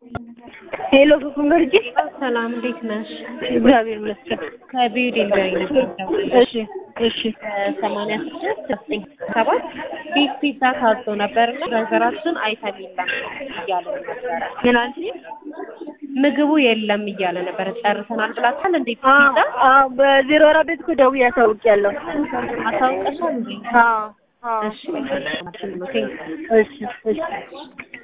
ሄሎ ፍቅር ገርጂ ሰላም እንዴት ነሽ? እግዚአብሔር ይመስገን። ከቢዩ ዴሊቨሪ ነበር እሺ እሺ ሰማንያ ስድስት ዘጠኝ ሰባት ቢግ ፒዛ ታዞ ነበርና ድራይቨራችን አይተም የለም እያለ ነበረ። ምን አልሽ? ምግቡ የለም እያለ ነበረ። ጨርሰናል ብላችኋል እንዴ? ፒዛ አዎ በዜሮ አራት ቤት እኮ ደውዬ አሳውቂያለሁ። አሳውቀሻል እንዴ? አዎ አዎ እሺ ቴንክ እሺ እሺ